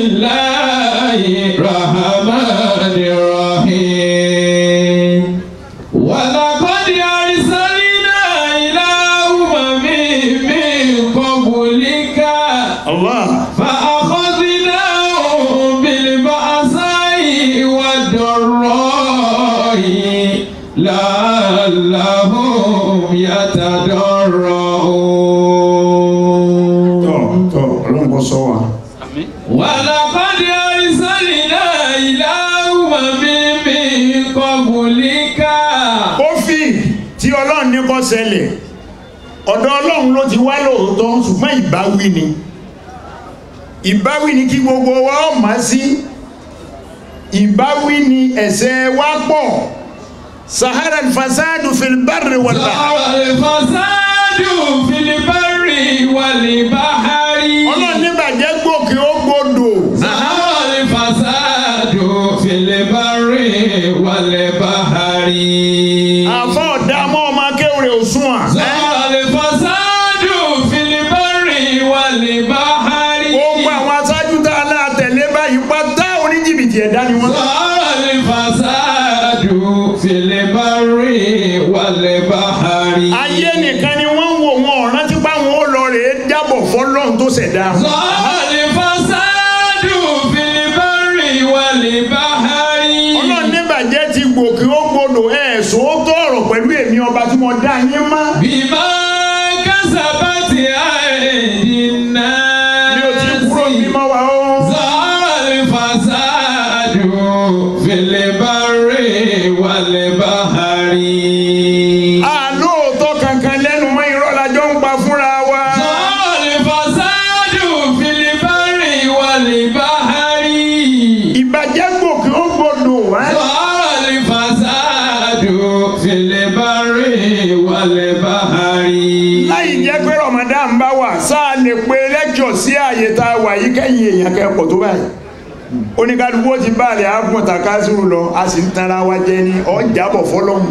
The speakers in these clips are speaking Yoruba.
الله الرحمن الرحيم ولقد أرسلنا إلى أمم من قبلك Allah فأخذناهم بالبأساء والضراء لعلهم يتضرعون tọ́ tọ́ ọlọ́run kò sọ wa. ولقد أرسلنا إلى أمم من قبلك ó fi tí ọlọ́run ní kó ṣẹlẹ̀ ọ̀dọ̀ ọlọ́run ló ti wá lóòótọ́ ṣùgbọ́n ìbáwí ni ìbáwí ni kí gbogbo wa ó máa sí ìbáwí ni ẹ̀ṣẹ̀ wa pọ̀ sahara fasadu filibari wàlá ظهر الفساد في البر والبحر ọlọ́run níbàjẹ́ gòkè ó gbòdò ظهر الفساد في البر والبحر àfọ́ ọ̀dààmú ọmọ akéwìrè òṣùwọ̀n ظهر الفساد في البر والبحر gbogbo àwọn aṣáájú tá a náà tẹ̀lé báyìí pátá oníjìbìtì ẹ̀dá ni wọ́n. ظهر الفساد في البر والبحر ayé nìkan ni wọ́n ń wò wọn ọ̀ràn tí báwọn ó lọ rèé jábọ̀ fọlọ́run tó ṣẹ̀dá wọn. ظهر الفساد في البر والبحر ọlọ́run níbàjẹ́ ti gòkè ó gbọdọ̀ ẹ̀ sòótọ́ ọ̀rọ̀ pẹ̀lú èmi ọba tí mo dá yín mọ́. بما كسبت أيدي الناس mi ò ti kúrò mímọ́ wa ó. ظهر الفساد في البر والبحر àlóòótọ́ kankan lẹ́nu mọ́ irọ́ la jọ ń pa fúnra wa. ظهر الفساد في البر والبحر ìbàjẹ́ gòkè ó gbọdọ̀ wá. ظهر الفساد في البر والبحر láì jẹ́ pé Ramadan bá wà sáà lè pe lẹ́kṣọ̀ sí àyè tá a wà yìí kẹ́yìn èèyàn kẹ́kọ̀ọ́ tó báyìí oníkálukú ó ti bá rẹ̀ ágùn takásùrù lọ a sì ń tanra wa jẹ ní ọjàbọ̀ fọlọ́hún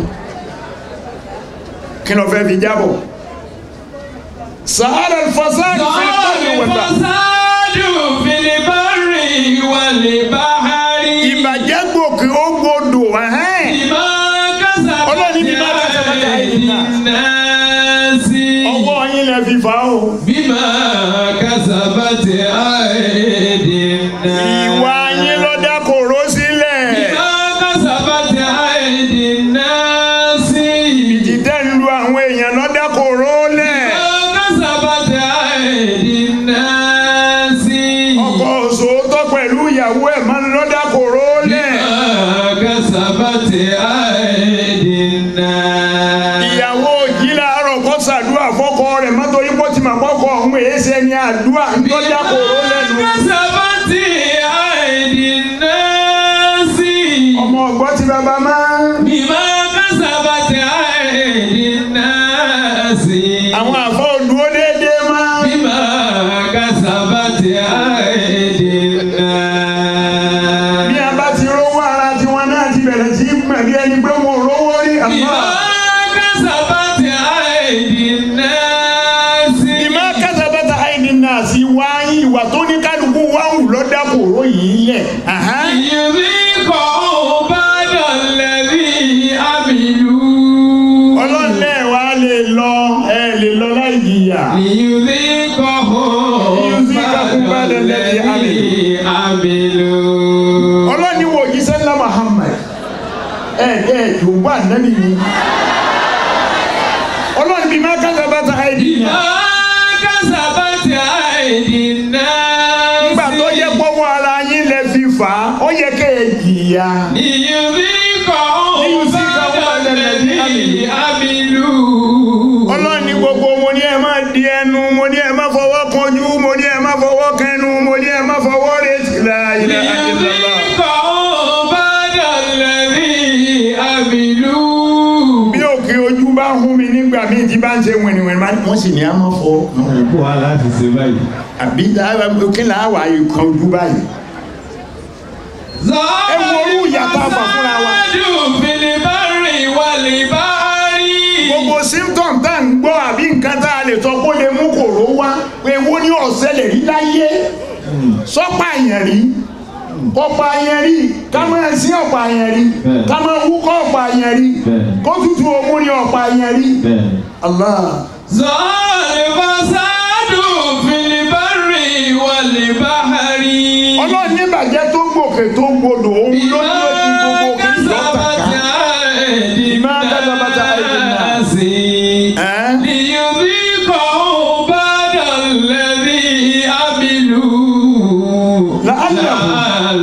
kí ló fẹ́ fi jábọ̀ sahara fasad ظهر fil barri wal bahr. الفساد في البر والبحر ìbàjẹ́ gòkè ó gbọdọ̀ ẹ̀hẹ́n. بما كسبت Ọlọ́run ní bímá كسبت أيدي أيدي الناس ọwọ́ yín lẹ fi fà á o بما كسبت أيدي ìwà الناس yín ló dá kòró sílẹ̀ بما كسبت أيدي الناس ìdídẹ́ ń lu àwọn èèyàn ló dá kòró lẹ̀ بما كسبت أيدي الناس ọkọ òṣòótọ́ pẹ̀lú ìyàwó ẹ̀ máa ń ló dá kòró lẹ̀ بما كسبت أيدي الناس ìyàwó òjì láàárọ̀ kó ṣàdúrà fọ́kọ rẹ̀ mọ́tò yín kó ti mà kọ́kọ́ ọ̀hún èéṣe ni àdúrà ń tó dá kòró lẹ́nu كسبت أيدي الناس ọmọ ọ̀gbọ́n ti bàbá máa ń بما كسبت أيدي الناس àwọn àfọ òdúró déédéé máa ń بما كسبت أيدي الناس bí a bá ti rówó ara tiwọn náà ti bẹ̀rẹ̀ sí í mọ̀ bí ẹni pé wọn ò rówó rí àmọ́. بما كسبت أيدي الناس ìmọ̀ kásábẹ́tà àìní náà sí wáyé ìwà tó ní kálukú wáhù lọ́dà kòró yìí lẹ̀. ليذيقهم بعد الذي عملوا ọlọ́lẹ̀ wa lè lọ ẹ lè lọ láì jìyà. ليذيقهم ليذيقهم بعد الذي عملوا ọlọ́ni wo jíṣẹ́ ńlá Muhammad ẹ ẹ yorùbá nẹ́bí ni. ọlọ́ni bí má kásábẹ́tà àìní náà. بما كسبت أيدي الناس nígbà tó yẹ pọ́wọ́ ara yín lẹ fi fà á ó yẹ kẹ́ ẹ jìyà. ليذيقهم ليذيقهم بعد بعد الذي الذي عملوا ọlọ́ni gbogbo mo ní ẹ má di ẹnu mo ní ẹ má fọwọ́ kanjú mo ní ẹ má fọwọ́ kẹnu mo ní ẹ má fọwọ́ retí la ilaha illallah. ليذيقهم بعد الذي عملوا bí òkè ojú bá hún mi nígbà míì tí bá ń ṣe wìnìwìnì máa ní wọ́n sì ní a máa fọ kó wa láti ṣe báyìí. àbí kí là á wà ìkan ojú báyìí. ẹ wo orú ìyàtọ̀ àfà fúnra wa. filibari walibari. gbogbo symptom tá à ń gbọ́ àbí nǹkan tá a lè sọ kó lè mú kòró wá pé wo ní ọ̀sẹ̀ lè rí láyé sọ́pà yẹn rí kọ́pà yẹn rí ká máa sí ọ̀pà yẹn rí Bẹ́ẹ̀. ká máa wúkọ́ ọ̀pà yẹn rí Bẹ́ẹ̀. kó tutù ogun ní ọ̀pà yẹn rí bẹ́ẹ̀ Allah ظهر الفساد في البر والبحر ọlọ́run ní bàjẹ́ tó gbòkè tó gbodò òun ló ní ó ti gbogbo òkè ìjọba بما كسبت أيدي الناس ẹ́ ليذيقهم بعد الذي عملوا لعلهم-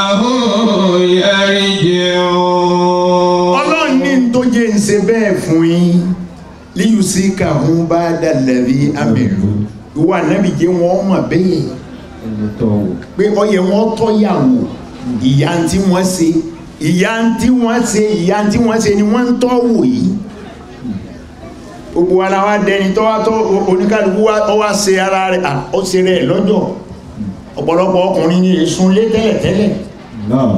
لعلهم يرجعون ọlọ́run ní tó jẹ́ ń ṣe bẹ́ẹ̀ fún yín líyùsí kàhún bá dàlẹ́bí àmìlú ìwà nábì jẹ́ wọ́n mọ̀ bẹ́ẹ̀ ẹni tó wò pé ọyẹ wọn tọ́yàwó ìyá tí wọ́n ṣe ìyá tí wọ́n ṣe ìyá tí wọ́n ṣe ni wọ́n ń tọ́ wò yìí gbogbo ara wa dẹni tó wá tó oníkálukú wa ó wá ṣe ara rẹ̀ à, ó ṣe rẹ̀ lọ́jọ́ ọ̀pọ̀lọpọ̀ ọkùnrin ní ìsunlé tẹ́lẹ̀tẹ́lẹ̀ náà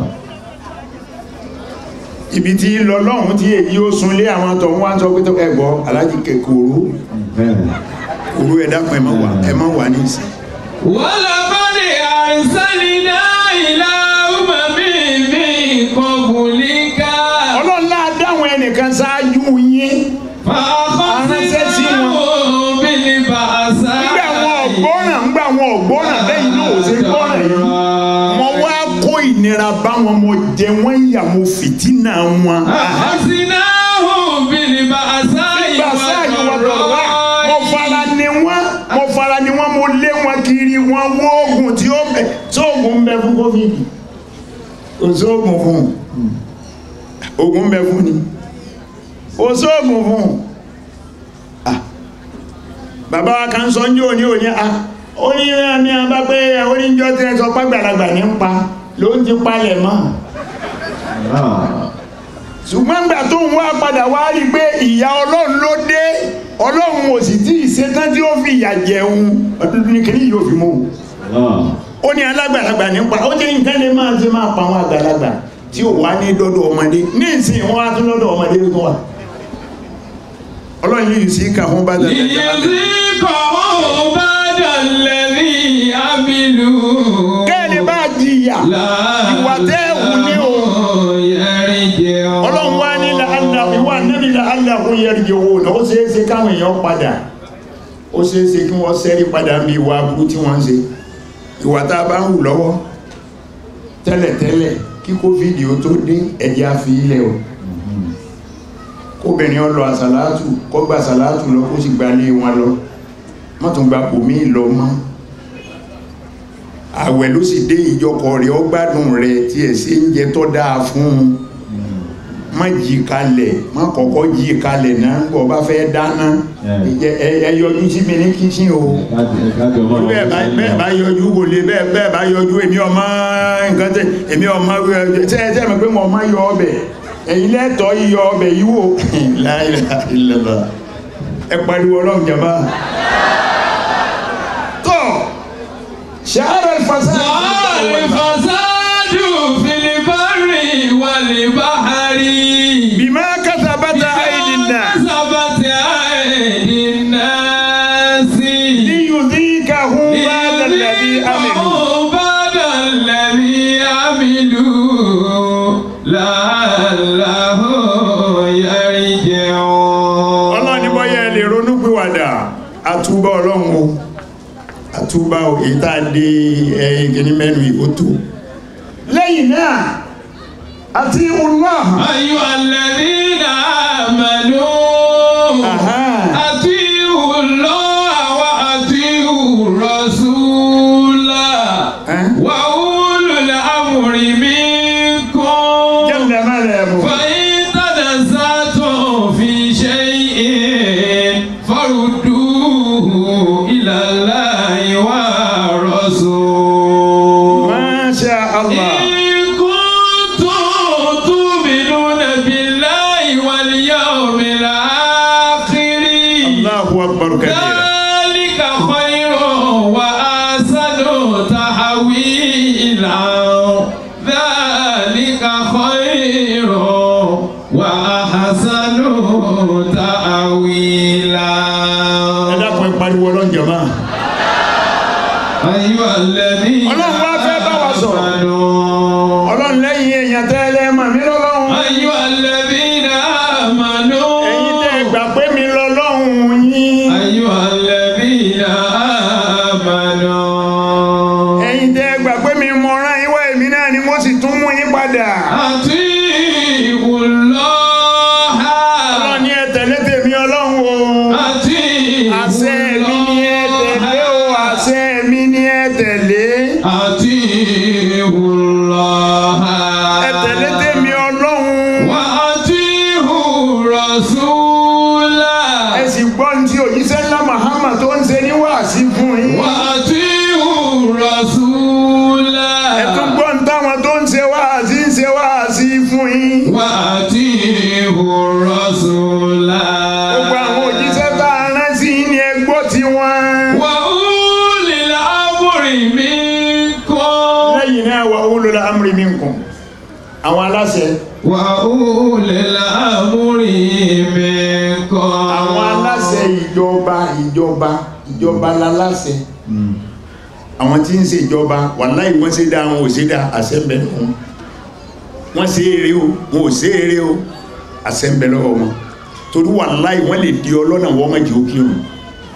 ibi tí lọ lọ́hùn tí èyí ó sunlé àwọn tó ń wá sọ pé tó ẹgbọ́ alájí kòró bẹ́ẹ̀ kòró ẹ dákun ẹ má wà ẹ má wà ní ìsìn ولقد أرسلنا إلى أمم من قبلك ọlọ́run náà dáhùn ẹnìkan ṣáájú yín فأخذناهم بالبأساء nígbà wọn ọ̀gbọ́nà nígbà wọn ọ̀gbọ́nà lẹ́yìn náà ò ṣe gbọ́nà yìí mo wá kó ìnira bá wọn mo jẹ wọn yà mo fìtínà wọn. أخذناهم بالبأساء nígbà sáàyè wọn dọ̀rọ̀ wá mo fara ni wọn mo fara ni wọn mo lé wọn kiri wọn wó oògùn tí ó bẹ sóògùn ń bẹ fún covid kò sóògùn fún un oògùn ń bẹ fún ni kò sóògùn fún un Ah. bàbá wa kan sọ ní òní òní a ó ní ní abá pé oníjọ́ tí ẹ sọ pàgbàlagbà ní ń pa ló ń ti palẹ̀ mọ́ náà ṣùgbọ́n gbà tó ń wá padà wá rí pé ìyá ọlọ́run ló dé ọlọ́run ò sì tí ì ṣetán tí ó fi ìyà jẹun ọdún ní kìíní yóò fi mú un náà ó ní alágbàlagbà nípa ó jẹ́ nǹkan lè máa ṣe máa pa àwọn àgbàlagbà tí ò wá ní dọ́dọ̀ ọmọdé ní ìsìn wọn á tún lọ́dọ̀ ọmọdé tó wà ọlọ́run yìí sí kà fún bá dàgbà ليذيقهم بعد الذي عملوا kẹ́ẹ̀lẹ́ bá jìyà ìwà tẹ́ ẹ̀wù ní o ọlọ́run wá ní làálà ìwà nẹ́bí làálà fún yẹrìí owó náà ó ṣeé ṣe káwọn èèyàn padà ó ṣeé ṣe kí wọ́n ṣẹ́rí padà bí ìwà aburú tí wọ́n ń ṣe ìwà tá a bá ń hù lọ́wọ́ tẹ́lẹ̀tẹ́lẹ̀ kí kófíìdì ó tó dé ẹ̀jẹ̀ á fi ilẹ̀ o kóbìnrin ọ lọ àsàlátù kó gba àsàlátù lọ kó sì gba ilé wọn lọ má tún gba kòmí lọ mọ́ àwẹ̀ ló sì dé ìjọkọ̀ rẹ̀ ó gbádùn rẹ̀ tí ẹ̀ sí ń jẹ tó dáa fún un má jí kalẹ̀ má kọ́kọ́ jí kalẹ̀ náà bọ́ bá fẹ́ dáná ẹ- ẹ ẹ yọjú sí mi ní kíchìn o bẹ́ẹ̀ bá bẹ́ẹ̀ bá yọjú kò lè bẹ́ẹ̀ bẹ́ẹ̀ bá yọjú èmi ọmọ nǹkan tẹ èmi ọmọ tẹ ẹ tẹ mi pé mo ọmọ yọ ọbẹ̀ ẹ̀yin lẹ́tọ̀ọ́ yíyọ ọbẹ̀ yìí wò La ilaha illallah. ẹ pariwo ọlọ́run jàmbá. tó ṣàárẹ̀ fasad. ظهر الفساد في البر والبحر bima katabata aydin nas كسبت أيدي الناس liyudhikahum ba'da alladhi amilu. ليذيقهم بعد الذي عملوا لعلهم يرجعون ọlọ́run ní bọ́yá ẹ lè ronú pìwàdà àtúbà ọlọ́run o àtúbà o èyí tá a dé ẹyin kìíní mẹ́nu ìbò tó lẹ́yìn náà àti Allah أيها الذين آمنوا Aha. أطيعوا الله وأطيعوا الرسول Eh? وأولو الأمر منكم jẹ́lẹ̀ máa rẹ̀ mú فإن تنازعتم في شيء فردوه إلى الله والرسول Masha Allah إن كنتم تؤمنون بالله واليوم الآخر Allahu akbar kabira ذلك خير وأحسن تحويلا ذلك خير وأحسن تأويلا ẹ dákun ẹ pariwo ọlọ́run jàmá أيها الذين lẹ́yìn náà wà ulul amri minkum àwọn aláṣẹ وأولي الأمر منكم àwọn aláṣẹ ìjọba ìjọba ìjọba láláṣẹ àwọn tí ń ṣe ìjọba wàláhì wọ́n ṣe dá wọn ò ṣe dá àṣẹ ń bẹ lọ́wọ́ wọn wọ́n ṣe eré o wọn ò ṣe eré o àṣẹ ń bẹ lọ́wọ́ wọn torí wàláhì wọ́n lè di ọlọ́nà wọ́n mọ̀ jẹ́ òkè òun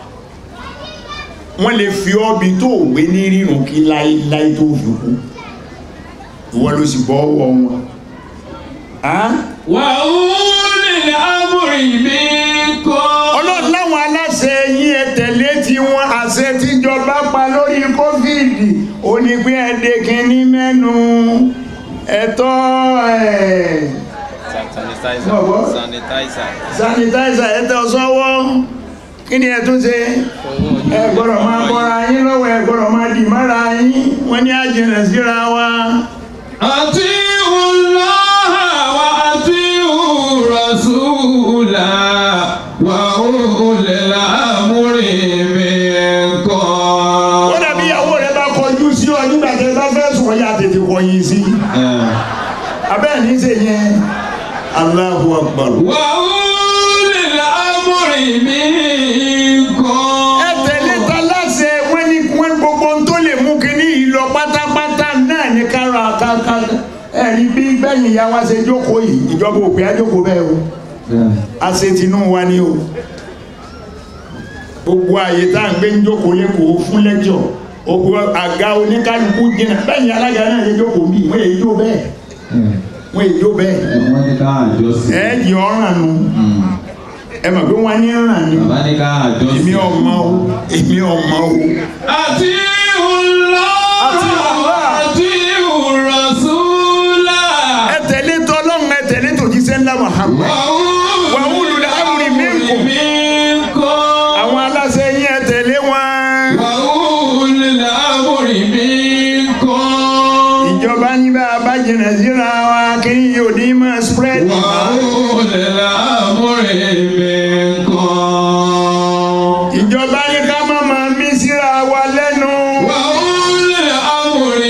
wọ́n lè fi ọ́bi tó gbé ní rírun kí láíláí tó fi kú ìwọ ló sì bọ́ ọwọ́ wọn. Ah? وأولي الأمر منكم ọlọ́run láwọn aláṣẹ yín ẹ tẹ̀lé tí wọ́n àṣẹ tíjọba pa lórí kófíìdì ó ní pé ẹ̀dẹ̀ kìíní mẹ́nu ẹ̀tọ́ ẹ̀ sanitizer Bọ̀bọ̀. sanitizer sanitizer ẹ̀tọ́ sọ́wọ́ kí ni ẹ tún ṣe ẹ gbọ́dọ̀ máa bọ́ra yín lọ́wọ́ ẹ gbọ́dọ̀ máa dì mára yín wọ́n ní àjẹnà síra wa أطيعوا الله وأطيعوا الرسول وأولي الأمر منكم ó dàbí ìyàwó rẹ bá kọjú sí ọ nígbà tí ẹ bá fẹ́ sùn ọ̀yà tètè kọyìn sí abẹ́ẹ̀ ní í ṣe yẹn Allahu Akbar. وأولي الأمر منكم ẹ tẹ̀lé ta láṣẹ wọ́n ní wọ́n gbogbo ohun tó lè mú kínní yìí lọ pátápátá náà ní kára káká ẹ̀rí bí gbẹ̀yìn ìyá wa ṣe jókòó yìí ìjọba òpè àjókòó bẹ́ẹ̀ o àṣetínú wa ni o gbogbo àyè tá à ń gbé ń jókòó lẹ́kọ̀ọ́ fún lẹ́jọ́ gbogbo àga oníkálukú jìnnà bẹ́yìn alága náà ṣe jókòó bí wọ́n èyí jó bẹ́ẹ̀ wọ́n èyí jó bẹ́ẹ̀ wọ́n ní ká àjọsìn. ẹ̀ jì ọ̀ràn nu ẹ mọ̀ pé wọ́n á ní ràn ni bàbá ní ká àjọsìn. èmi ọmọ o èmi ọmọ o. أطيعوا الله أطيعوا الله. وأطيعوا الرسول ẹ tẹ̀lé tọ́lọ́run ẹ tẹ̀lé tòjíṣẹ́ ńlá Muhammad وأولي الأمر منكم. منكم àwọn aláṣẹ yín ẹ tẹ̀lé wọn. وأولي الأمر منكم ìjọba ní bá a bá jìnnà síra wa kí n yóò ní máa spread. وأولي الأمر منكم ìjọba ní ká má máa mí síra wa lẹ́nu. وأولي الأمر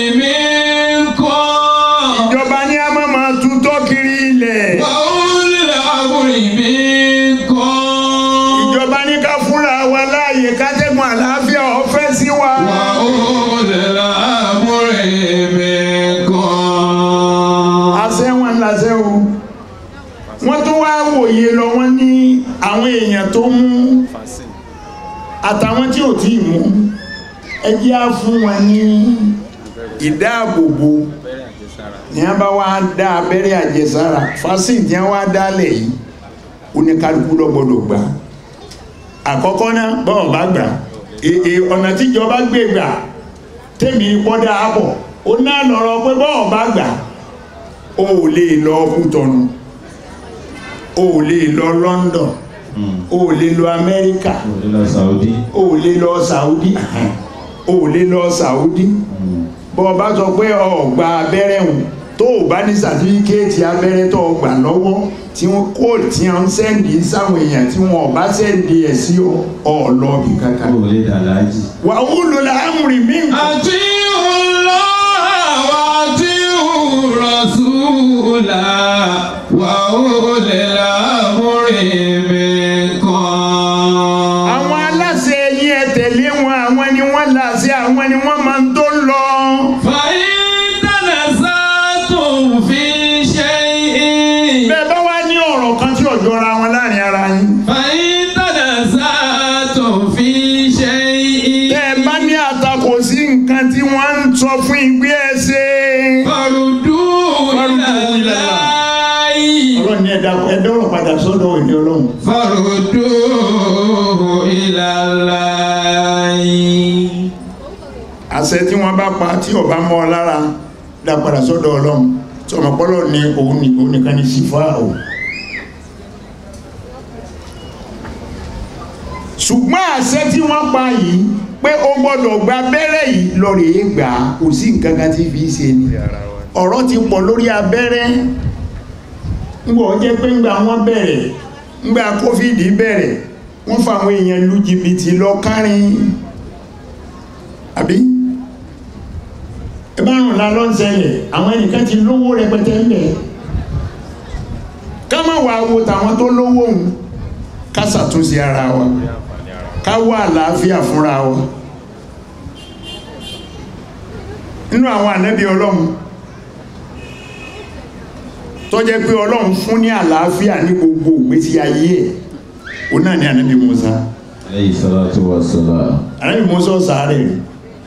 منكم ìjọba ní a má máa tutọ́ kiri ilẹ̀. وأولي الأمر منكم ìjọba ní ká fúnra wa láàyè kátẹ́gùn àlàáfíà ọ̀fẹ́ sí wa. وأولي الأمر منكم àṣẹ wọn làṣẹ o wọ́n tún wá wòye lọ wọ́n ní àwọn èèyàn tó mú vaccine àtàwọn tí ò tí ì mú ẹ jẹ́ á fún wọn ní ìdáàbòbò abẹ́rẹ́ àjẹsára ní a bá wá dá abẹ́rẹ́ àjẹsára fásitì tí wọ́n wá dálẹ̀ yìí oníkálukú ló gbọ́dọ̀ gbà àkọ́kọ́ náà bọ́ọ̀ bá gbà èè ọ̀nà tíjọba gbé gbà tèmi pọ́dà àbọ̀ ó náà lọ́rọ̀ pé bọ́ọ̀ bá gbà ó lè lọ Kútọ̀nù ó lè lọ London ó lè lọ Amẹ́ríkà òde lọ Saudi. ó lè lọ Saudi ó lè lọ Saudi bọ́ bá sọ pé ọgbà abẹ́rẹ́ hùn tó o bá ní sàtífíkéètì abẹ́rẹ́ tó o gbà lọ́wọ́ tí wọ́n kó tí wọ́n ń sẹ́ndì sáwọn èèyàn tí wọ́n bá sẹ́ndì ẹ̀ sí ọ̀ọ́lọ́bì kankan. òde dàlájì. wà á wúlò láàmúrì mí أطيعوا الله وأطيعوا الرسول وأولي الأمر منكم àwọn aláṣẹ yín ẹ tẹ̀lé wọn àwọn ni wọ́n láṣẹ àwọn ni wọ́n máa ń tó lọ. فإن تنازعتم في شيء bẹ́ẹ̀ bá wá ní ọ̀rọ̀ kan tí ò jọra wọn láàrin ara yín. فإن تنازعتم في شيء tẹ́ ẹ bá ní àtakò sí nǹkan tí wọ́n ń sọ fún ìgbé ẹ ṣe. فردوه إلى الله ọlọ́run ní ẹ̀dá ẹ̀dá ọ̀rọ̀ padà sọ́dọ̀ ìní ọlọ́run. فردوه إلى الله àṣẹ tí wọ́n bá pa tí ọba mọ́ ọ lára dá padà sọ́dọ̀ ọlọ́run tí ọmọ pọ́lọ́ ní òun ní òun nìkan ní sífà o. ṣùgbọ́n àṣẹ tí wọ́n pa yìí pé o gbọ́dọ̀ gba abẹ́rẹ́ yìí lọ rèé gbà á kò sí nǹkan kan tí fi ṣe ni ara wa ọ̀rọ̀ ti pọ̀ lórí abẹ́rẹ́ ńgbọ́ jẹ́ pé ńgbà wọ́n bẹ̀rẹ̀ ńgbà kófíìdì bẹ̀rẹ̀ wọ́n fa àwọn èèyàn lu jìbìtì lọ kárin àbí ẹ bá rùn lálọ́ ń ṣẹlẹ̀ àwọn ẹnìkan ti lówó rẹpẹtẹ ń bẹ̀ ká má wàá wo tàwọn tó lówó òun ká ṣàtúnṣe ara wa ká wá àlàáfíà fúnra wa nínú àwọn ànábì ọlọ́run tó jẹ́ pé ọlọ́run fún ní àlàáfíà ní gbogbo ìgbésí ayé ẹ̀ òun náà ni ànábì Mùsá Alayhi salatu wa salam. ànábì Mùsá sàárẹ̀ rẹ̀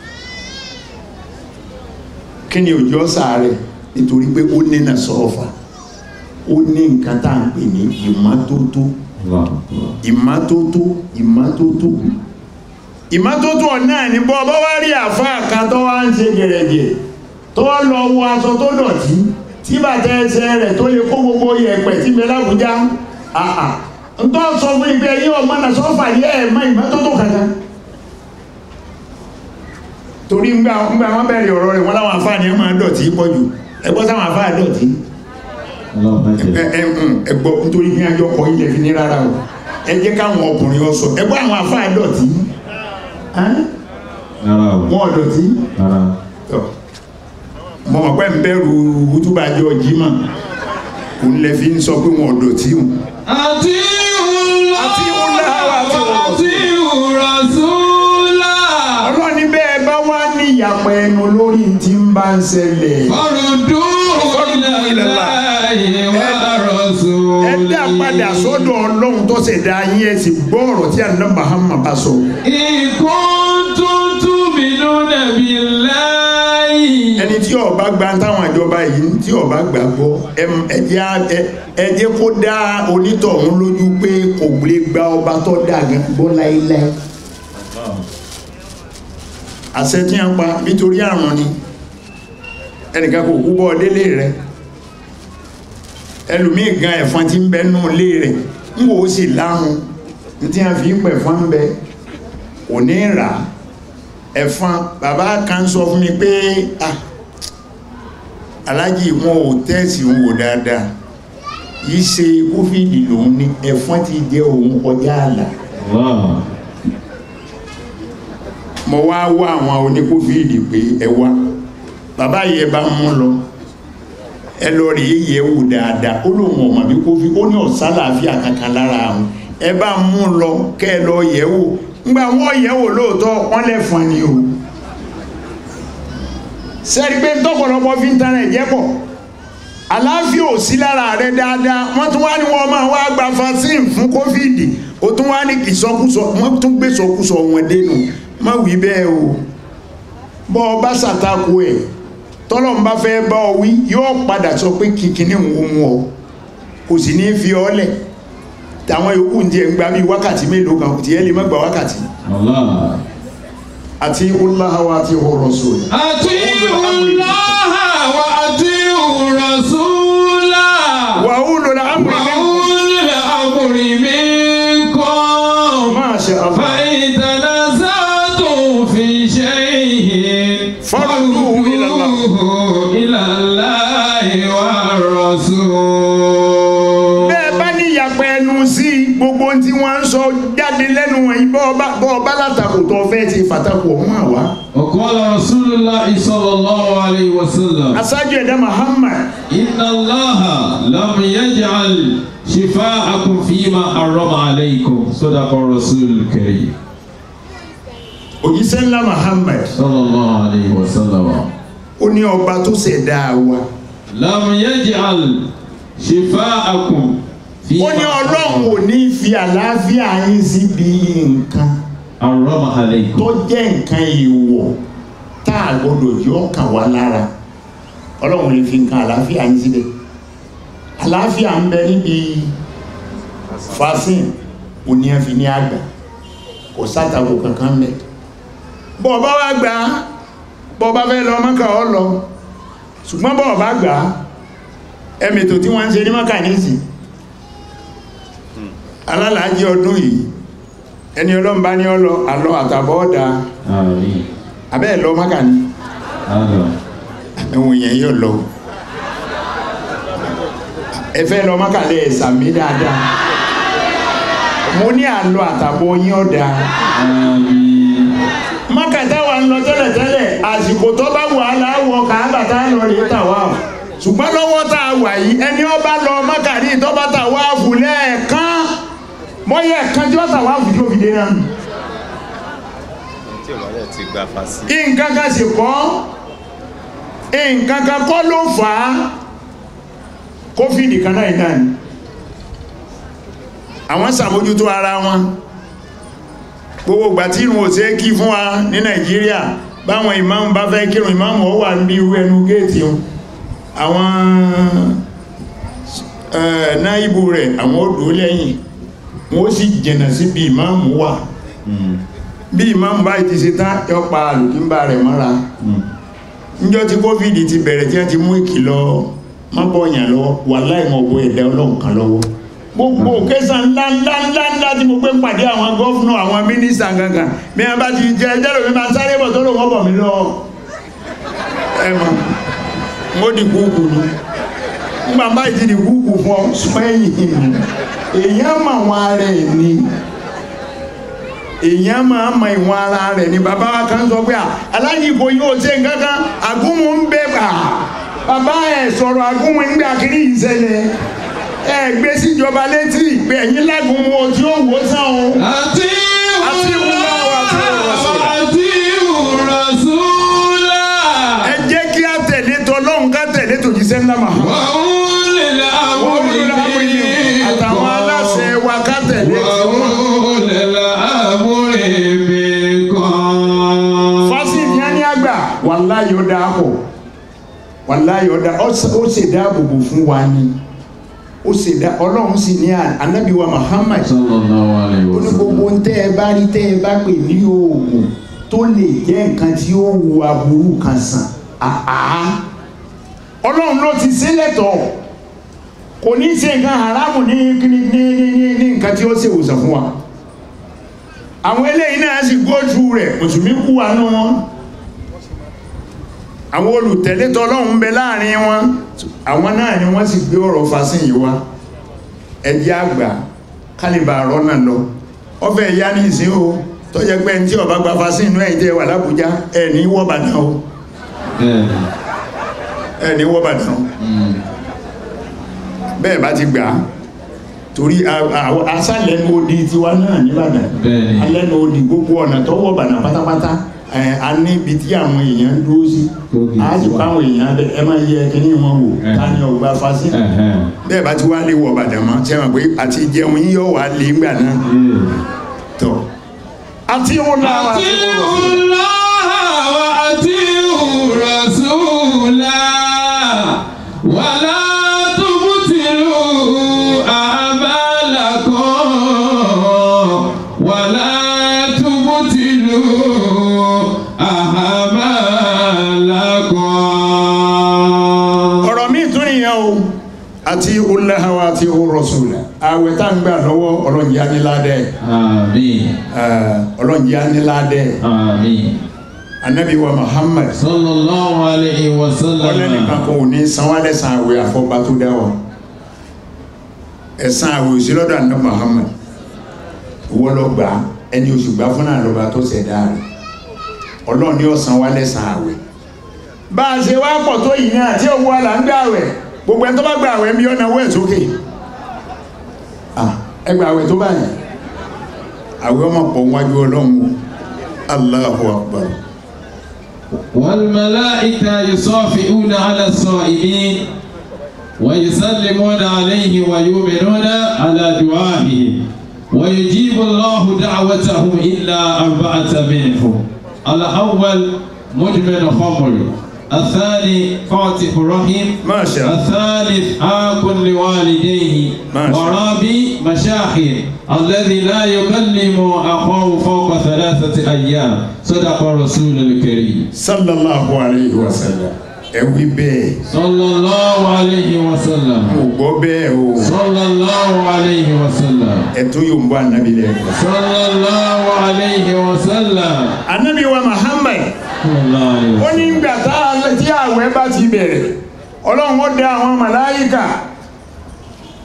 kí ni òjò sàárẹ̀ nítorí pé ó ní nà sọ́ọ̀fà ó ní nǹkan tá à ń pè ní ìmọ́tótó Allah akbar. ìmọ́tótó ìmọ́tótó ìmọ́tótó náà ní bọ́ bọ́ wá rí àfáà kan tó wá ń ṣe gẹ̀rẹ̀gẹ̀ tó lọ wọ aṣọ tó dọ̀tí tí bàtà ẹsẹ̀ rẹ̀ tó lè kó gbogbo yẹ̀pẹ̀ tí bẹ lábújá àà ń tọ́ sọ fún ibẹ̀ yí ọmọ náà sọ́fà yẹ ẹ̀ mọ́ ìmọ́tótó kankan torí ńgbà ńgbà wọn bẹ̀rẹ̀ ọ̀rọ̀ rẹ̀ wọn láwọn àfáà ni ẹ máa dọ̀tí pọ̀ jù ẹgbọ́ sáwọn àfáà dọ̀tí Allah má ẹ jẹ́. ẹ ń ẹgbọ́ nítorí bí ajọ́ kọ ilẹ̀ fi ní rárá o ẹ jẹ́ káwọn ọkùnrin ọ sọ ẹgbọ́ àwọn àfáà dọ̀tí Ẹ́n? Rárá o. wọn ò dọ̀tí Rárá. Tọ́. mo mọ̀ pé ń bẹ̀rù wútúbàjọ́ jimá òun lè fi ń sọ pé wọn ò dọ̀tí o àti ìhùlá Àti ìhùlá wa àti àti ìhùrasúlá. ọlọ́ni bẹ́ẹ̀ bá wá ní ìyàpẹ̀ ẹnu lórí tí ń bá ń ṣẹlẹ̀ Farudú ilallahi wa rasuli. ẹ dá padà sọ́dọ̀ ọlọ́run tó ṣẹ̀dá yín ẹ sì gbọ́ ọ̀rọ̀ tí àná Muhammad bá sọ In kuntum tu'minuna billahi. ẹni tí ó bá gba táwọn ìjọba yìí tí ó bá gbà gbọ́ ẹ- ẹ jẹ́ á- ẹ- ẹ jẹ́ kó dá onítọ̀hún lójú pé kò lè gba ọba tó dà gan gbọ́ láéláé àṣẹ tí a ń pa nítorí àrùn ni ẹnìkan kò kú bọ́ délé rẹ ẹlòmíì gan ẹ̀fọn tí ń bẹ nù lé rẹ̀ ń wò ó sì láhùn ní tí a fi ń pẹ̀ fún bẹ kò ní rà á ẹ̀fọn bàbá kan sọ fún mi pé ah alájì wọn ò tẹ́sì ń wò dáadáa yìí ṣe kófíìdì lòun ní ẹ̀fọn ti jẹ òun kọjá àlà Allah. mo wá wá àwọn oníkófíìdì pé ẹ wá bàbá yìí ẹ bá mú lọ ẹ lọ rí yẹ wò dáadáa ó lóun ọmọ bí kófí ó ní ọ̀sán làáfíà kankan lára àwọn ẹ bá mú lọ kẹ ẹ lọ yẹ̀ wò ńgbà wọ́n yẹ̀ wò lóòótọ́ wọ́n lẹ́fọn ni o sẹ́ni pé tọ́pọ̀lọpọ̀ fi ń tan ẹ̀jẹ̀ pọ̀ àlàáfíà ò sí lára rẹ dáadáa wọ́n tún wá ní wọ́n máa wá gba vaccine fún kófíìdì ó tún wá ní ìsọkúsọ wọ́n tún gbé sọkúsọ wọn dénú má wí bẹ́ẹ̀ o bọ́ ọ bá ṣàtakò ẹ̀ tọ́lọ̀ ń bá fẹ́ bá ọ wí yóò padà sọ pé kìkìní ń wo mu ọ kò sì ní fi ọ lẹ̀ táwọn yòókù ń jẹ ń gba bíi wákàtí mélòó kan tí ẹ lè má gba wákàtí Allah. àti olùlàwà àti ọ̀rọ̀ sọ̀rọ̀ Àti ìhùlá wa àti ìhùrasúlá. wà ó lọ́la Wa ulil amri minkum. máa ṣe àfà فإن تنازعتم في شيء فردوه إلى الله. فردوه إلى الله والرسول bẹ́ẹ̀ bá ní ìyàpẹ̀ ẹnu sí gbogbo ohun tí wọ́n ń sọ jáde lẹ́nu wọ̀nyí bọ́ ọba bọ́ ọba látakò tó fẹ́ ti fàtakò ọ̀hún àwa وقال رسول الله صلى الله عليه وسلم aṣáájú ẹ̀dá Muhammad إن الله لم يجعل شفاءكم فيما حرم عليكم صدق الرسول الكريم òjíṣẹ́ ńlá Muhammad صلى الله عليه وسلم ó ní ọba tó ṣẹ̀dá wa لم يجعل شفاءكم ó فيما ní ọlọ́run ò ní fi àlàáfíà yín síbi nǹkan حرم tó عليكم jẹ́ nǹkan ìwọ̀ tá a gbọ́dọ̀ yọ ọkàn wá lára ọlọ́run ò lè fi nǹkan àlàáfíà yín síbẹ̀ àlàáfíà ń bẹ níbi fasin òní ẹ fi ní àgbà kò sátàkù kankan mẹ́ bọ́ ọba wá gbà á bọ́ ọba fẹ́ lọ mọ́kà ọ lọ ṣùgbọ́n bọ́ ọba gbà á ẹmẹ̀tò tí wọ́n ń ṣe ní mọ́kà nísì alálàájí ọdún yìí ẹni ọlọ́mbá ní ọlọ àlọ́ àtàbọ̀ ọ̀dà Àmín. abẹ́ ẹ̀ lọ mọ́kà ní Allah. ẹ̀wọ̀n yẹn yóò lọ ẹ fẹ́ lọ mọ́kà lẹ́ ẹ̀sàmí dáadáa mo ní àlọ́ àtàbọ̀ yín ọ̀dà Àmín. mákàtá wa ń lọ tẹ́lẹ̀tẹ́lẹ̀ àsìkò tó bá wà láwọ kàábà tá lọ lè tà wá ṣùgbọ́n lọ́wọ́ tá a wà yìí ẹni ó bá lọ mákàrí tó bá tà wá fù lẹ́ẹ̀kan mọ́yẹ̀ ẹ̀kan tí ó tà wá fù tí ó fi dé náà tí ò bá dẹ̀ ti gba fásí. nǹkan kan sì kọ́ nǹkan kan kọ́ ló fà á kófìdì kan náà náà ni àwọn sàmójútó ara wọn gbogbo ìgbà tí ìrun òsè kí fún wa ní nàìjíríà báwọn ìmáàmù bá fẹ́ kírun ìmáàmù ó wà ní irú ẹnu géètì wọn àwọn eh, náíbù rẹ̀ àwọn ó dúró lẹ́yìn wọ́n sì jìnà sí bí ìmáàmù wà bí ìmáàmù báyìí ti ṣe tán yọ pa àlùkímbà rẹ̀ mọ́ra níjọ́ tí covid ti bẹ̀rẹ̀ tí wọ́n ti mú ìkìlọ̀ mọ́bọ̀yàn lọ wà láìmọ̀ ọ̀bọ̀ ẹ̀dá ọlọ́run kan lọ́wọ́ gbogbo kẹsàn ńlá ńlá ńlá ńlá tí mo gbé pàdé àwọn gọ́fúnà àwọn mínísítà gangan bí wọ́n bá ti jẹ ẹjẹ́ lómi máa sáré bọ̀ tó lò wọ́n bọ̀ mí lọ ẹ̀mọ̀ mo di kúkú ni nígbà báyìí ti di kúkú fún ọ súnmọ́ ẹ̀yìn èèyàn mà wọn ara ẹ̀ ni èèyàn máa ma ìwọ̀n ara rẹ̀ ni bàbá wa kan sọ pé aláàjì kò yóò ṣe nǹkan kan àgúnmu ń bẹ bà bàbá ẹ̀ sọ̀rọ̀ àgúnmu ń gbé akiri yìí ṣẹlẹ̀ ẹ gbé síjọba létí pé ẹ̀yin lágúnmu o tí ó wò sàn o. àti Àti ìwúlò wa àti ìrọ̀sùlà. àti ìrọ̀sùlà. ẹ jẹ́ kí a tẹ̀lé tọlọ́hun ká tẹ̀lé tòjíṣẹ́ ńlá mà. wọ́n lè la wọ́n àwọn lórí àwọn ènìyàn àtàwọn aláṣẹ wa ká tẹ̀lé tiwọn. wọ́n lè la àwọn èmi kan. fásitì yẹn ní àgbà wàláyé ó dáa pọ̀ wàláyé ó dáa ó ṣe dáàbòbò fún wa ni ó ṣe dá ọlọ́run sì ní ànábì wa Muhammad sallallahu alayhi ó wa ní gbogbo sallam. ń tẹ́ ẹ bá rí tẹ́ ẹ bá pè ní oògùn tó lè jẹ́ nǹkan tí ó wu aburú kan sàn àá ọlọ́run ló ti ṣe lẹ́tọ̀ọ́ kò ní ṣe nǹkan haramu ní ní ní ní ní ní nǹkan tí ó ṣe ìwòsàn fún wa àwọn eléyìí náà sì go through rẹ̀ mùsùlùmí kú wa nú wọn àwọn olùtẹ̀lé tọlọ́run ń bẹ láàrin wọn àwọn náà ni wọ́n sì gbé ọ̀rọ̀ fasin yìí wá ẹjẹ́ àgbà kálíbà rọ́nà lọ ọfẹ́ ìyá ní ìsìn o tó jẹ́ pé tí ọba gba fasin inú ẹ̀yìn tẹ́ wà lábújá ẹ̀ ní wọ́bàdàn o bẹ́ẹ̀ni. ẹ̀ ní wọ́bàdàn o Mm. bẹ́ẹ̀ bá ti gbà á torí asálẹ́nu odi tiwa náà nìbàdàn Bẹ́ẹ̀ni. alẹ́nu odi gbogbo ọ̀nà tó wọ́bàdàn pátápátá ẹ̀ a ní ibi tí àwọn èèyàn dúró sí Tóbi a sì tiwa. pa àwọn èèyàn bẹ ẹ máa yẹ kíní wọn wò Ẹ̀. ta ni ọgbà fasin Ẹ̀hẹ́n. bẹ́ẹ̀ bá ti wá lé wọ̀bàdàn mọ́ sẹ́wọ̀n pé àti jẹun yíyọ̀ wà lé ńgbà náà Yeah. tọ̀ àti òun náà wà àti sí òun Allah wa àti rasula wàlá tubutilu amalakum wàlá tubutilu amalakum. ọ̀rọ̀ míì tún nìyẹn o àti olùlàhàwà àti olùrọ̀sùlà àwẹ̀ tá ń gbà lọ́wọ́ ọlọ́njẹ́ aníládẹ́ Àmín. ọlọ́njẹ́ aníládẹ́ Àmín. anabi wa Muhammad sallallahu alayhi wa sallam. ọlẹ́nìkan kan ò ní sanwó-alẹ́sàn àwẹ̀ àfọ́bá tó dá wa ẹ̀sán àwẹ̀ òsì lọ́dọ̀ àná Muhammad owó lọ gbà á, ẹni oṣù gbà fún náà lọ́ba tó ṣẹ̀dá rẹ̀ ọlọ́run ní ọ̀sán wa lẹ́sàn àwẹ̀ bá a ṣe wá pọ̀ tó yìí náà tí owó àlà ń gbà àwẹ̀ gbogbo ẹni tó bá gbà àwẹ̀ ń bí ọ̀nà owó ẹ̀ sókè Ah, ẹ gbà àwẹ̀ tó báyìí àwẹ̀ ọmọ pọ̀ wájú ọlọ́run o. Allahu Akbar والملائكة يصافئون على الصائمين ويسلمون عليه ويؤمنون على دعائه ويجيب الله دعوتهم إلا أربعة منهم الأول مدمن خمر الثاني قاطع رحم ما شاء الله الثالث عاق لوالديه ما شاء الله. ورابي مشاخر الذي لا يكلم أخاه فوق ثلاثة أيام صدق رسول الكريم sallallahu alayhi wa sallam ẹ wí bẹ́ẹ̀ صلى الله عليه وسلم mo gbọ́ bẹ́ẹ̀ o صلى الله عليه وسلم ẹ tó yóò ń bọ́ anabi lẹ́ẹ̀kan. صلى الله عليه وسلم anabi wa Muhammad صلى الله عليه ó ní وسلم gbà tá a tí àwẹ̀ bá ti bẹ̀rẹ̀ ọlọ́run ó dá àwọn màláyíkà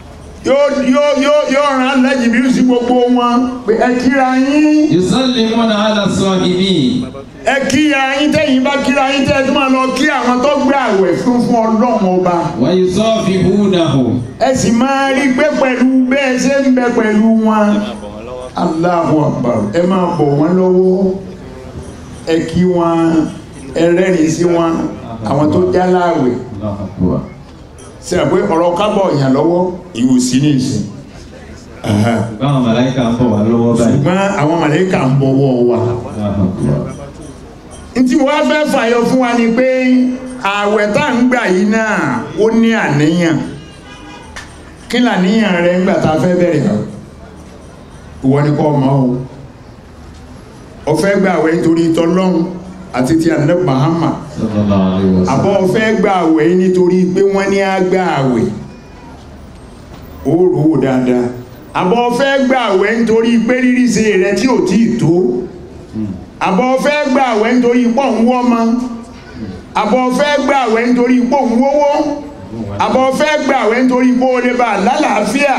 yóò yóò yóò yóò rán alájì bí sí gbogbo wọn pé ẹ kíra yín يسلمون على الصائمين ẹ kíra yín tẹ́yìn bá kíra yín tẹ́ ẹ tó máa lọ kí àwọn tó gbé àwẹ̀ fún fún ọlọ́run ọba ويصافحونهم ẹ sì máa rí pé pẹ̀lú bẹ́ẹ̀ ṣe ń bẹ pẹ̀lú wọn máa bọ̀ wọ́n lọ́wọ́. Allahu Akbar ẹ máa bọ̀ wọ́n lọ́wọ́ ẹ kí wọn ẹ rẹ́rìn sí wọn àwọn tó já láàwẹ̀ الله أكبر ṣe àpé ọ̀rọ̀ kábọ̀ yàn lọ́wọ́ ìwòsí ní ìsìn báwọn màláìka ń bọ̀ wá lọ́wọ́ báyìí ṣùgbọ́n àwọn màlẹ́kà ń bọ̀wọ́ wa الله أكبر ntí wọ́n fẹ́ fàyọ fún wa ni pé ààwẹ̀ tá ń gbà yìí náà ó ní àníyàn kí làníyàn rẹ ńgbà tá a fẹ́ bẹ̀rẹ̀ àwẹ̀ ìwọ ni kọ́ ọmọ o ó fẹ́ gbà àwẹ̀ nítorí tọlọ́hun àti ti ànábì Muhammad صلى الله عليه àbọ̀ وسلم ó fẹ́ gbà àwẹ̀ nítorí pé wọ́n ní á gbà àwẹ̀ ó rò ó dáadáa àbọ̀ ó fẹ́ gbà àwẹ̀ nítorí pé rírí ṣe rẹ tí ò tí ì tó àbọ̀ fẹ́ gbà àwẹ̀ nítorí pọ̀ ń wọ́ ma àbọ̀ fẹ́ gbà àwẹ̀ nítorí pọ̀ ń wówó àbọ̀ fẹ́ gbà àwẹ̀ nítorí pọ̀ ó lè bá lálàáfíà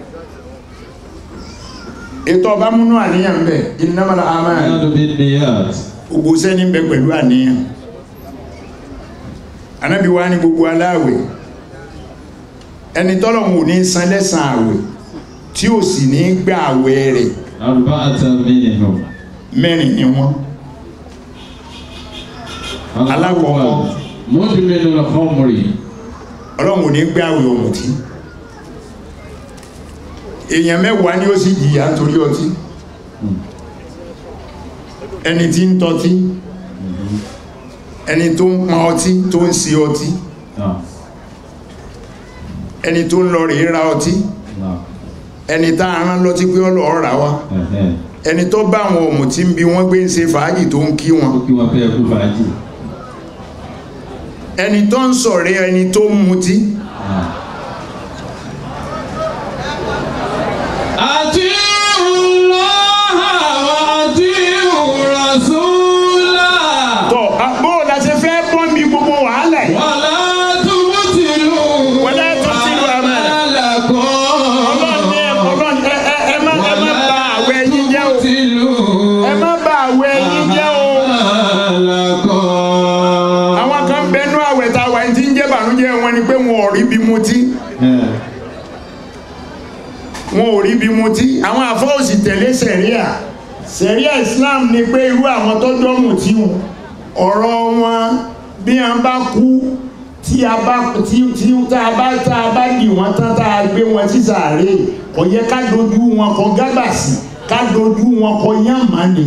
ètò ọba múnú àníyàn ń bẹ innamal a'mal الأعمال بالنيات gbogbo sẹ́ni ń bẹ pẹ̀lú àníyàn anábì wa ní gbogbo aláàwẹ̀ ẹni tọ́lọ̀hún ò ní san lẹ́san àwẹ̀ tí ò sì ní gbà àwẹ̀ rẹ̀ أربعة منهم mẹ́rin ni wọ́n Alákọ̀ọ́kọ́. الأول مدمن الخمر ọlọ́run ò ní gbé àwẹ̀ ọ̀mùtí èèyàn mẹ́wàá ni ó sì jìyà nítorí ọtí ẹni tí ń tọ́tí ẹni tó ń pọn ọtí tó ń ṣe ọtí نعم ẹni tó ń lọ rèé ra ọtí نعم ẹni tá a rán lọ́tí pé ọlọ́ọ̀ rà wá ẹ̀hẹ́n. ẹni tó bá àwọn ọ̀mùtí ń bi wọ́n gbé ń ṣe fàájì tó ń kí wọn ó kí wọ́n fẹ́ kú fàájì ẹni tó ń sọ̀rẹ́ ẹni tó ń mutí أطيعوا الله وأطيعوا رسوله tọ́ bó o la ṣe fẹ́ bọ́ mi gbogbo wàhálà yìí ولا تبطلوا ولا تبطلوا أعمالكم ọlọ́run ní ẹ- ọlọ́run ẹ- ẹ- ẹ má ẹ má bà àwẹ̀ yín jẹ́ o تبطلوا ẹ má bà àwẹ̀ yín jẹ́ o أعمالكم àwọn kan bẹnu àwẹ̀ tá a wà ní tí ń jẹ́ bànújẹ́ wọn ni pé wọn ò rí bí mutí ẹ̀, wọn ò rí bí mutí àwọn àfọ́òsì tẹ̀lé sẹ̀ríà sẹ̀ríà Islam ni pé irú àwọn tó dọ́mù tí wọn ọ̀rọ̀ wọn bí wọn bá kú tí a bá tí tí tá a bá tá a bá dì wọ́n tán tá a gbé wọn sí sàárè kò yẹ ká dojú wọn kọ gábàsì ká dojú wọn kọ yàmá ni.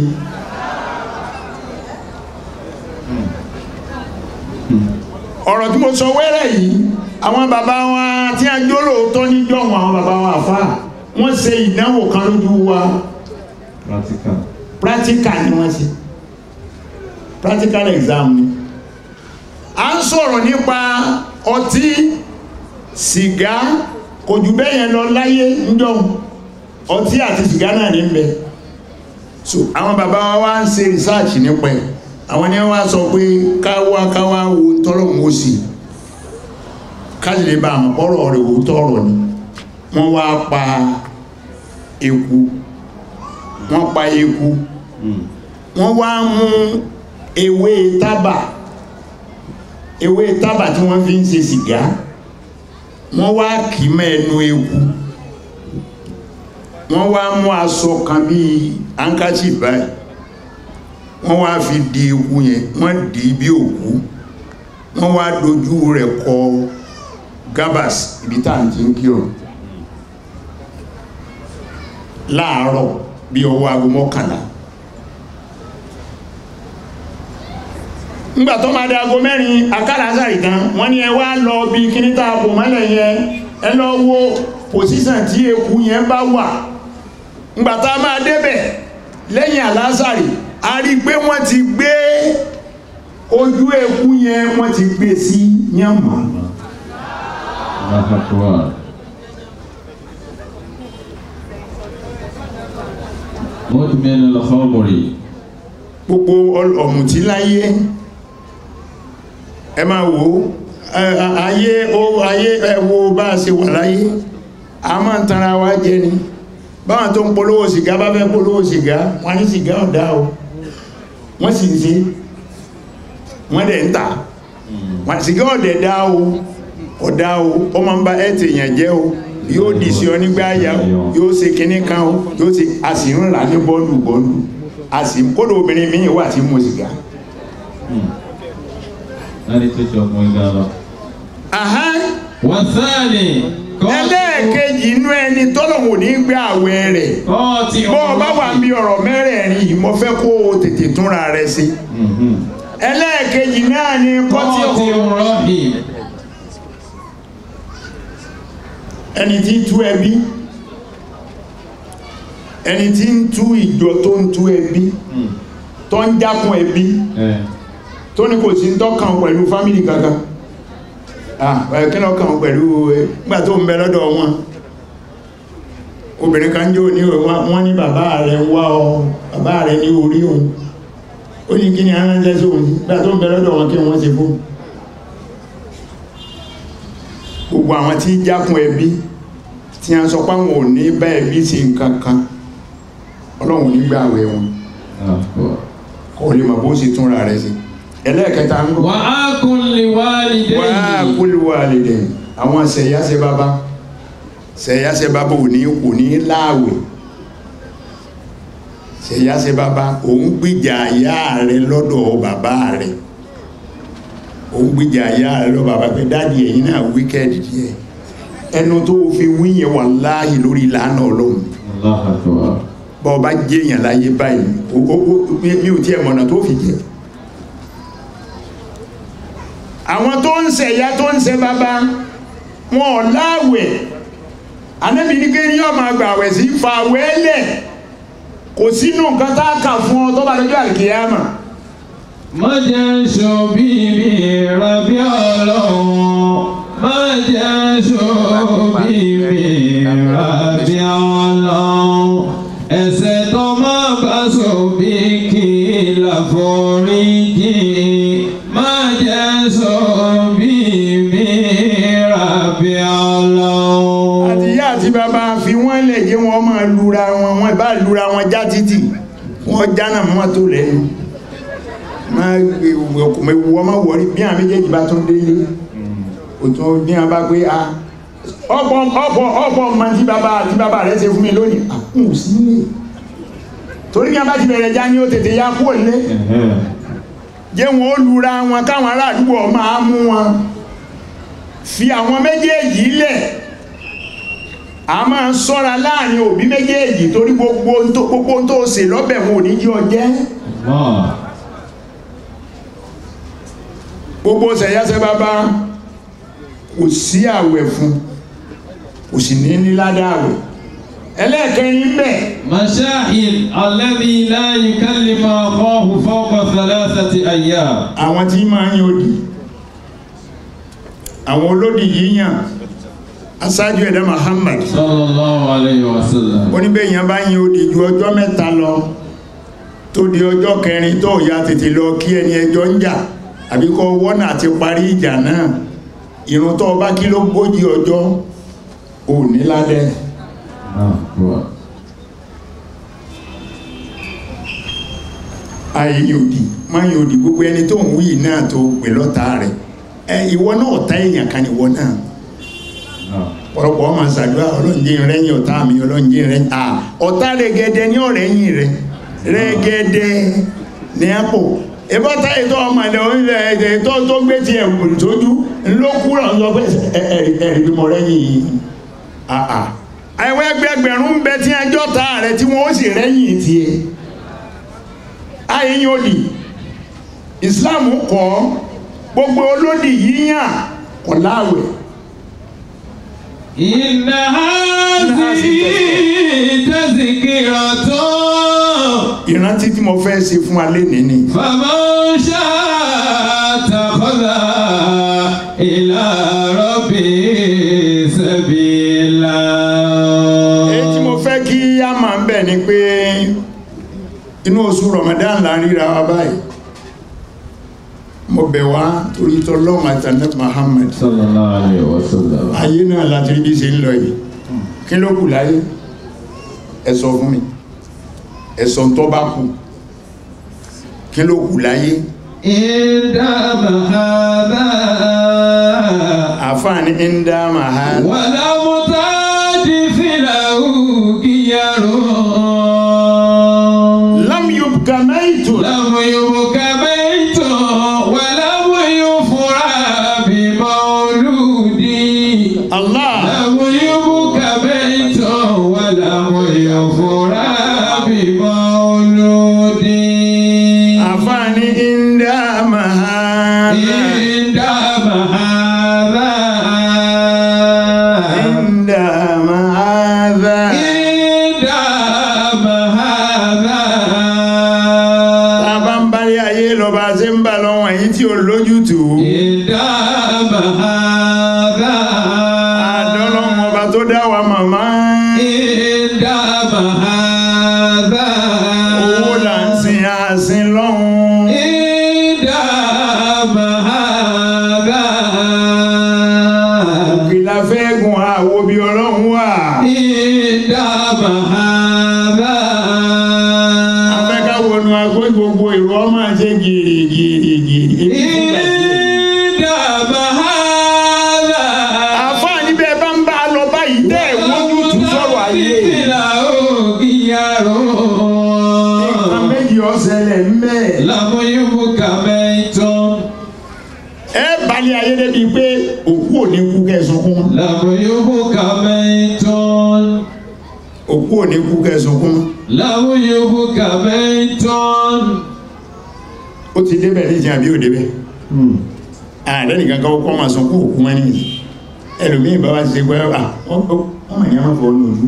ọ̀rọ̀ tí mo sọ wẹ́rẹ̀ yìí àwọn bàbá wa tí a jó lóòótọ́ níjọ́wọ́n àwọn bàbá wa fà wọ́n ṣe ìdánwò kan lójú wa practical practical ni wọ́n ṣe practical exam ni a ń sọ̀rọ̀ nípa ọtí sìgá kò jù bẹ́ẹ̀ yẹn lọ láyé níjọ́wọ́n ọtí àti sìgá náà ní bẹ so àwọn bàbá wa wá ń ṣe research nípa ẹ̀ àwọn ni wọ́n sọ pé káwá káwá wo tọ́lọ́hún ó sì káàdì lè ba àmọ́ ọ̀rọ̀ rẹ̀ wò tọ̀rọ̀ ni wọ́n wá pa eku wọ́n pa eku wọ́n wá mú ewé tábà ewé tábà tí wọ́n fi ń ṣe sìgá wọ́n wá kì í mọ́ ẹnu eku wọ́n wá mú aṣọ kan bíi handkerchief báyìí wọ́n wá fi di eku yẹn wọ́n dì í bí òkú wọ́n wá dojú rẹ̀ kọ gabas ibi tá à ń ti ń kírun láàárọ̀ bí ọwọ́ aago mọ́kànlá ńgbà tó máa di aago mẹ́rin akálàásà ìtàn wọ́n ní ẹ wá lọ bí kíní tá a bò mọ́lẹ̀ yẹn ẹ lọ wo pòsíṣàn tí eku yẹn bá wà ńgbà tá a máa débẹ̀ lẹ́yìn àlásàrì a rí i pé wọ́n ti gbé ojú eku yẹn wọ́n ti gbé sí yànmọ́ Allahu Akbar مدمن الخمر gbogbo ọl- ọ̀mùtí láyé ẹ máa wò ó ẹ- ẹ- ayé ó ayé ẹ wo bá a ṣe wà láyé a máa ń tanra wa jẹ ni báwọn tó ń polówó sìgá bá fẹ́ polówó sìgá wọ́n ní sìgá ọ̀dá o wọ́n sì ń ṣe wọ́n dẹ̀ ń tà wọ́n sìgá ọ̀dẹ̀ dá o ọ̀dá o ó máa ń bá ẹ̀tì èèyàn jẹ́ o yóò dì sí ọ nígbà àyà o yóò ṣe kinní kan o yóò ṣe a sì ń rà ní bọ́ọ̀lù bọ́ọ̀lù a sì kódò obìnrin míì wà tí mo sìgá. láti tó ṣe ọkùnrin gan lọ. Ahán, wàsáàlì ẹlẹ́ẹ̀kejì inú ẹni tọ́lọ̀wò ní gbé àwẹ̀ rẹ̀ kọ́ọ̀tì bọ́ ọ bá wà ń bí ọ̀rọ̀ mẹ́rẹ̀ẹ̀rin yìí mo fẹ́ kó o tètè túnra rẹ̀ sí ẹlẹ́ẹ̀kejì náà ni kọ́tí kọ́ọ̀tì rọ́hìm ẹni tí ń tú ẹbí ẹni tí ń tú ìjọ tó ń tú ẹbí tó ń jákun ẹbí tó ní kò sí ń tọ́kàn pẹ̀lú fámìlì kankan ah ẹ̀ kí lọ́kàn pẹ̀lú ẹ nígbà tó ń bẹ lọ́dọ̀ wọn obìnrin kan jó ní wọ́n ní bàbá rẹ̀ ń wá ọ bàbá rẹ̀ ní orí òun ó ní kí ni aránṣẹ́ sí òun nígbà tó ń bẹ lọ́dọ̀ wọn kí wọ́n ṣe fún gbogbo àwọn tí jákun ẹbí tí a sọ pé àwọn ò ní bá ẹbí ṣe nǹkan kan ọlọ́run ní gbà àwẹ̀ wọn kò lè mọ̀ bó ṣe túnra rẹ̀ sí ẹlẹ́ẹ̀kẹta ń gbọ́ wà á kún lè wá lìdẹ́ wà á kúlùwà lè dẹ̀ àwọn sẹ̀yáṣẹ́ bàbá sẹ̀yáṣẹ́ bàbá ò ní kò ní láàwẹ̀ sẹ̀yáṣẹ́ bàbá òun gbìjà ìyá rẹ̀ lọ́dọ̀ bàbá rẹ̀ òun gbìjà ìyá rẹ̀ lọ́dọ̀ bàbá pé dáàdì ẹ̀yin náà wíkẹ́ẹ̀dì díẹ̀ ẹnu tó fi wíyẹn wà láàyè lórí ìlànà ọlọ́run bọ́ ọba jẹ́yàn láyé báyìí o- o- o- mi ò tí ẹ̀ mọ̀nà tó fi jẹ́ àwọn tó ń ṣe ìyá tó ń ṣe bàbá wọn ò láàwẹ̀ anábì ní kí yọ́ máa gbà àwẹ̀ sí fàwẹ́lẹ̀ kò sínú nǹkan tá a kà fún ọ tó bá lọ́jọ́ àlùkìyàmà má jẹ́ ṣòbí mi rabi ọlọ́run má jẹ́ ṣòbí mi rabi ọlọ́run ẹ̀ṣẹ̀ tó má bá ṣòbí kí láforíjì má jẹ́ ṣòbí mi rabi ọlọ́run. àti ìyá àti bàbá fi wọ́n lè jẹ́ wọn máa lura wọn wọn bá lura wọn já títì wọ́n jánà mọ́tò lẹ́nu máa gbé ọkùnrin wọ́n máa wọ̀rí bí àwọn méjèèjì bá tún délé òtún bí wọn bá gbé a ọ̀pọ̀ ọ̀pọ̀ ọ̀pọ̀ ọmọ tí bàbá àti bàbá rẹ̀ ṣe fún mi lónìí àkùn sí nílé torí bí wọn bá ti bẹ̀rẹ̀ já ní ó tètè ya kúrò nílé jẹ́ wọn ó lura wọn káwọn ará àdúgbò máa mú wọn fi àwọn méjèèjì lẹ̀ a máa ń sọ́ra láàrin òbí méjèèjì torí gbogbo ohun tó- gbogbo ohun tó ṣe lọ́bẹ̀ wọn ò ní jí ọ jẹ́ gbogbo ṣẹ̀yáṣẹ́ bàbá kò sí àwẹ̀ fún kò sì ní ní ládá àwẹ̀ ẹlẹ́ẹ̀kẹrin bẹ̀ مشاهد الذي لا يكلم أخاه فوق ثلاثة أيام àwọn tí máa ń yóò dì àwọn olódì yíyàn aṣáájú ẹ̀dá Muhammad صلى الله عليه وسلم oníbẹ̀yàn bá yin odi ju ọjọ́ mẹ́ta lọ tó di ọjọ́ kẹrin tó ya tètè lọ kí ẹni ẹjọ́ ń jà àbí kọ́ wọ́nà àti parí ìjà náà ìrun tó bá kí ló gbójì ọjọ́ ò ní ládẹ́ ayé òdì máa yin òdì gbogbo ẹni tó ń wí náà tó pè lọ́ta rẹ̀ ẹ ìwọ náà ọ̀tá èèyàn kan ìwọ náà pọ̀lọpọ̀ ọmọ ṣàdúrà ọlọ́njẹ́ rẹ́yìn ọ̀tá mi ọlọ́njẹ́ rẹ́yìn à ọ̀tá rẹ̀gẹ́dẹ́ ní ọ̀rẹ́yìn rẹ̀ rẹ̀gẹ́dẹ́ ní àpò ìbọ́ta ètò ọmọ ilẹ̀ orílẹ̀ èdè tó tó gbé ti ẹ̀wù tójú ló kúrò ń sọ pé ẹ̀rì bí mo rẹ́yìn àà àwọn ẹgbẹgbẹ̀rún ń bẹ tí ẹjọ́ ta rẹ̀ tí wọ́n ó sì rẹ́yìn tiẹ̀ ayé yóò dì Islam kọ́ gbogbo olódì yíyàn kọ̀ láàwẹ̀ إن هذه تذكرة ìrántí tí mo fẹ́ ṣe fún alẹ́ nìní فمن شاء اتخذ إلى ربه سبيلا èyí tí mo fẹ́ kí á máa ń bẹ̀ ni pé inú oṣù Ramadan là ń ríra wa báyìí mo bẹ̀ wá torí tọ́lọ́run àtàndẹ́ Muhammad صلى الله عليه وسلم ayé náà láti rí bí ṣe ń lọ yìí kí ló kù láyé ẹ sọ fún mi ẹ sọ tó bá kù kí ló kù láyé إنما هذا àfáàní ń dá màá ولم تجد له غير lam yubka maytun لم يبك بيت ولم يفرى بمولود Allah لم يبك بيت ولم يفرى بمولود àfáàní ń dá màá عندما هذا ń dá màá عندما هذا tàbá ń bárí ayé lọ́ba ṣe ń bà lọ́wọ́ èyí tí ó lójútùú عندما هذا àdọ́lọ́mọ ọba tó dá wa màmá عندما هذا owó là ń sin àsìn lọ́hun عندما هذا òkè la fẹ́ gun àwo bí ọlọ́run wà عندما هذا afẹ́ká wọnú agbó gbogbo èrò ọmọ àti gìrìgìrìgìrì عندما هذا àfáà níbẹ̀ bá ń bá a lọ báyìí tẹ́ ẹ̀ wójútùú sọ̀rọ̀ ayé nǹkan méjì ọ̀sẹ̀lẹ̀ ń bẹ́ẹ̀ ẹ balẹ̀ ayé débi pé òkú ò ní kú kẹsùnkún òkú ò ní kú kẹsùnkún ó ti débẹ̀ ní ìjìn àbí ò débẹ̀ ààrẹ nìkan kan kọ́ máa sunkún òkú wọn ní ẹlòmíì bá wá ti ṣe pé à ọmọ ìyá máa fọ ọ́ lòdù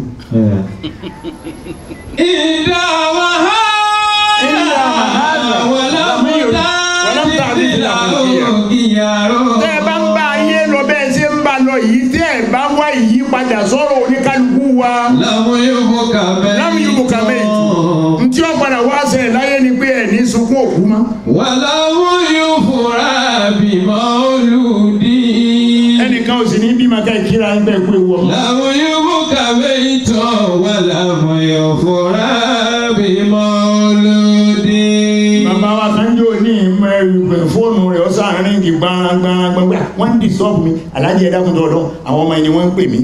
tẹ́ ẹ bá ń bá ayé lọ bẹ́ẹ̀ ṣe ń bá lọ yìí tẹ́ ẹ bá wá ìyípadà sọ̀rọ̀ oníkálukú wa láwọn yóò kà méjì ntí wọ́n padà wá sẹ̀ láyé ni pé ẹ̀ ní sunkún òkú mọ́ Wàláwù yóò fura bímọ olùdí. ẹnìkan ò sì ní bímọ ká ìkíra ń bẹ́ẹ̀ pé wọ́n. Làwọn yóò mú kàwé ìtọ̀ wàláwù yóò fura bímọ olùdí. bàbá wa kan jò ní ìmọ̀ ẹrù pẹ̀ fóònù rẹ̀ ó sàárín kì gbangbangbangba wọ́n ń disturb mi alájẹ ẹ̀dá kùn tọ̀dọ̀ àwọn ọmọ ẹni wọ́n ń pè mí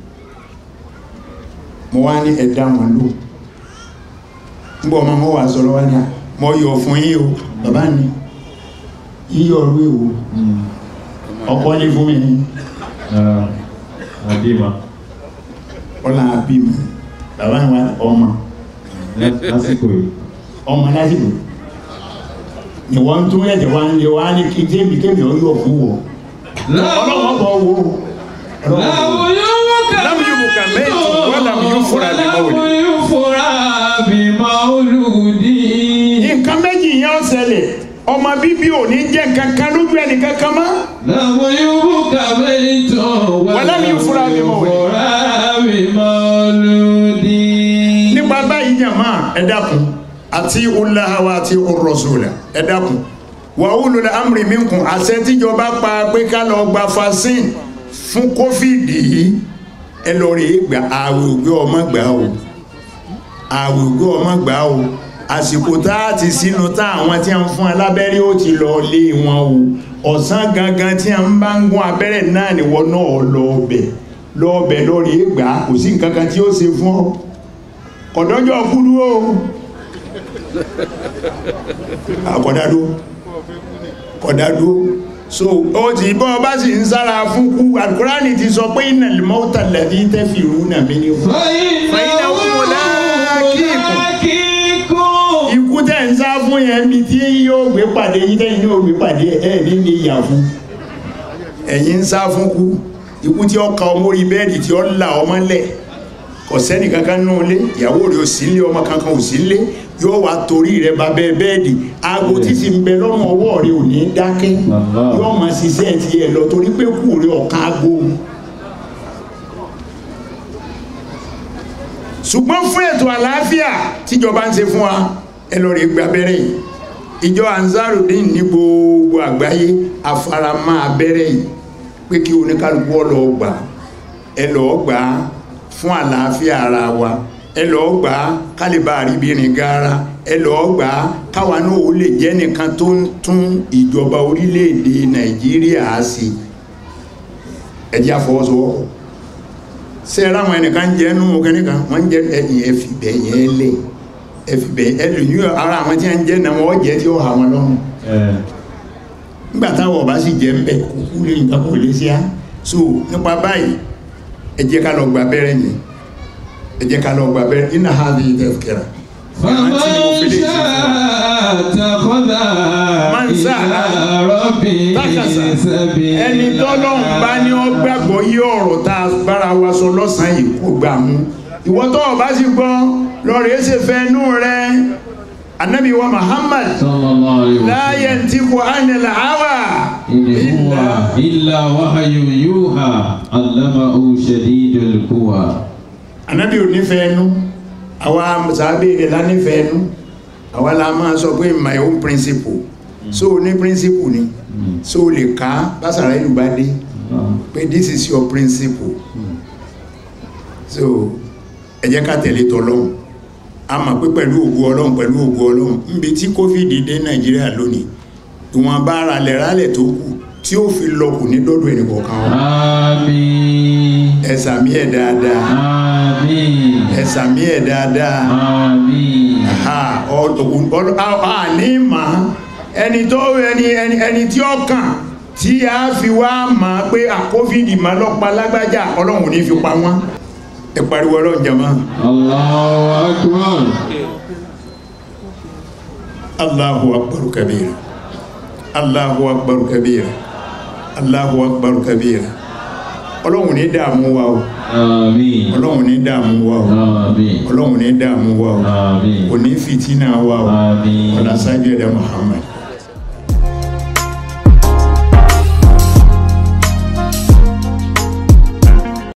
mo wá ní ẹ̀dá wọn lò ń bọ̀ ọmọ mo wà sọ̀rọ̀ wá ní à mo yọ̀ fún yín o bàbá ni yíyọ̀ ọ̀rú èwo ọkọ ní fún mi ní Àbímọ. ọlá àbímọ bàbá ni wà ọmọ Lásìkò yìí. ọmọ lásìkò ni wọ́n tún ẹ̀jẹ̀ wá ń lé wá ní kí tébì tébì ó yọ̀ fún wọ ọlọ́wọ́ bọ̀ wo Làwọn yóò mú Lam kàwé yubuka maytun wa lam yufra bi mawlid. Wàláwù yóò fura bímọ olùdí. nǹkan méjì yẹn ó ṣẹlẹ̀ ọmọ bíbí ò ní jẹ́ nǹkan kan lójú ẹnì kankan mọ́ Làwọn yóò mú kàwé ìtọ̀ Wàláwù yóò fura bímọ olùdí. fura bímọ olùdí. nípa báyìí jàmá ẹ dákun àti ulahawa àti urrasula ẹ dákun wa ulul amri minkum àṣẹ tíjọba pa pé ká lọ gba vaccine fún covid yìí ẹ lọ rèé gbà àwẹ̀ ògbé ọmọ gbà o àwẹ̀ ògbé ọmọ gbà o àsìkò tá a ti sínú tá àwọn tí a ń fún alábẹ́rẹ́ ó ti lọ lé wọn o ọ̀sán gangan tí a ń bá ń gún abẹ́rẹ́ náà nìwọ náà lọ ọbẹ̀ lọ ọbẹ̀ lọ rèé gbà kò sí nǹkan kan tí ó ṣe fún ọ kọ̀dọ́jọ́ kú dúró àkọ̀dádó kọ̀dádó so ó ti bọ́ bá sì ń sára fún kú Al-Qur'ani ti sọ pé innal mawta alladhi tafiruna minhu فإنه ملاقيكم ikú tẹ́ ń sá fún yẹn mi tí yóò gbé pàdé yín tẹ́yìn yóò gbé pàdé ẹ̀ ní ní ìyà fún ẹ̀yin ń sá fún kú ikú tí ó ka ọmọ orí bẹ́ẹ̀dì tí ó là ọmọ lẹ̀ kò sẹ́ni kankan nù lé ìyàwó rẹ̀ ò sí lé ọmọ kankan ò sí lé yóò wá torí rẹ̀ bá bẹ́ẹ̀ bẹ́ẹ̀dì aago tí sì ń bẹ lọ́rùn ọwọ́ rẹ̀ ò ní dákẹ́ Allah. yóò máa ṣiṣẹ́ tiẹ̀ lọ torí pé kù rẹ̀ ọ̀kan aago ṣùgbọ́n fún ètò àlàáfíà tíjọba ń ṣe fún wa ẹ lọ rí gba abẹ́rẹ́ yìí ìjọ Ansarudeen ní gbogbo àgbáyé afaramọ́ abẹ́rẹ́ yìí pé kí oníkálukú ọ lọ gbà ẹ lọ gbà fún àlàáfíà ara wa ẹ lọ́ọ́ gbà á kálíbà àríbìnrin gara ẹ lọ́ọ́ gbà á káwa náà ó lè jẹ́ nìkan tó ń tún ìjọba orílẹ̀-èdè nàìjíríà sí ẹ jẹ́ àfọwọ́sowọ́pọ̀ ṣe é ráwọn ẹnìkan jẹ́ nú kẹ́nìkan wọ́n jẹ́ ẹ̀yìn ẹ̀fìbẹ̀ yẹn lẹ̀ ẹ̀fìbẹ̀ ẹlòmíì ara àwọn tí wọ́n jẹ́ náà wọ́n jẹ́ tí ó hà wọn lọ́rùn nígbà táwọn ọba sì jẹ́ ń bẹ̀ kúkú lè nǹkan kò lè ṣe á so nípa báyìí ẹ jẹ́ ká lọ gba abẹ́rẹ́ yẹn ẹ jẹ́ ká lọ gba abẹ́rẹ́ iná ha lè tẹ̀kẹ́ra فمن شاء اتخذ من شاء إلى ربه تكسى. سبيلا ẹni tọ́lọ́run bá ní ọ gbàgbọ́ yí ọ̀rọ̀ tá a bára wa sọ lọ́sàn-án yìí kó gbà mú ìwọ tó o bá sì gbọ́ lọ́rẹ̀ ṣe fẹ́ nú rẹ anabi wa muhammad صلى الله عليه la وسلم yantiqu anil hawa إن هو إلا وحي يوحى علمه شديد القوى anabi ò nífẹ̀ẹ́ nú àwa sàábé rẹ̀ la nífẹ̀ẹ́ nú àwa la máa sọ pé my own principle so ní principle ni so lè ká básàrà ìlú bá dé pé this is your principle so ẹ jẹ́ ká tẹ̀lé tọlọ́hun a mọ̀ pé pẹ̀lú ògo ọlọ́run pẹ̀lú ògo ọlọ́run níbi tí covid dé nàìjíríà lónìí ìwọ̀n bá ralẹ̀ ralẹ̀ tó kù tí ó fi lọ kù ní dọ́dọ̀ ẹnì kọ̀ọ̀kan wa آمين ẹ sàmí ẹ̀ dáadáa آمين ẹ sàmí ẹ̀ dáadáa آمين ha ọ- ọ- ọ- a ní mà á ẹni tó ẹni ẹni ẹni tí ó kàn tí a fi wá mà á pé à covid mà lọ́pa lágbájá ọlọ́run ò ní fi pa wọ́n ẹ pariwo ọlọ́run jàmá. الله أكبر Allahu akbar kabira Allahu akbar kabira Allahu akbar kabira ọlọ́run ní dààmú wa o آمين ọlọ́run ní dààmú wa o آمين ọlọ́run ní dààmú wa o آمين kò ní fìtínà wa o آمين ọ̀là sáájú ẹ̀dá Muhammad